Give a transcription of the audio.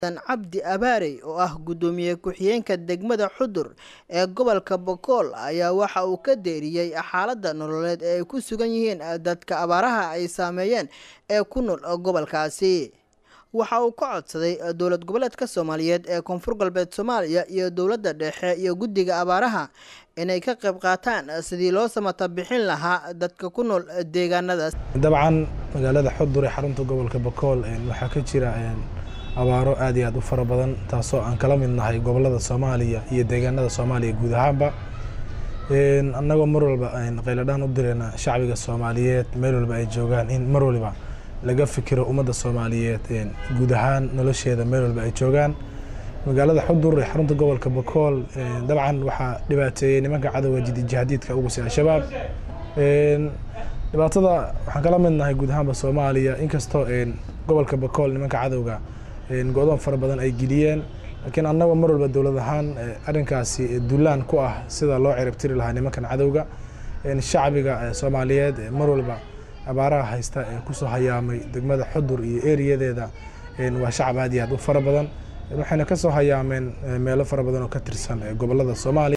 cabdi abaarey oo ah guddoomiye ku-xigeenka degmada xudur ee gobolka bokool ayaa waxa uu ka deeriyey xaaladda nololeed ee ay ku sugan yihiin dadka abaaraha ay saameeyeen ee ku nool gobolkaasi waxa uu ka codsaday dowlad goboleedka soomaaliyeed ee koonfur galbeed soomaaliya iyo dowladda dhexe iyo guddiga abaaraha inay ka qayb qaataan sidii loo samata bixin lahaa dadka ku nool deegaanadaas dabcan magaalada xudur ee xarunta gobolka bokool waxaa ka jira abaaro aad iyo aad u fara badan taasoo aan kala mid nahay gobolada soomaaliya iyo deegaanada soomaaliya guud ahaanba annagoo mar walba qayladhaan u direyna shacbiga soomaaliyeed meel walba ay joogaan in mar waliba laga fikiro ummadda soomaaliyeed guud ahaan nolosheeda meel walba ay joogaan magaalada xudur ee xarunta gobolka bokool dabcan waxaa dhibaateeyey nimanka cadowga jihadiidka ugu si al-shabaab dhibaatada waxaan kala mid nahay guud ahaanba soomaaliya inkastoo gobolka bokool nimanka cadowga go-doon fara badan ay geliyeen laakiin annagoo mar walba dowlad ahaan arrinkaasi duulaan ku ah sida loo ciribtiri lahaa nimankan cadowga shacbiga soomaaliyeed mar walba abaaraha haysta ee kusoo hayaamay degmada xudur iyo eriyadeeda waa shacab aad iyo aad u fara badan waxayna kasoo hayaameen meelo fara badan oo ka tirsan gobolada soomaaliya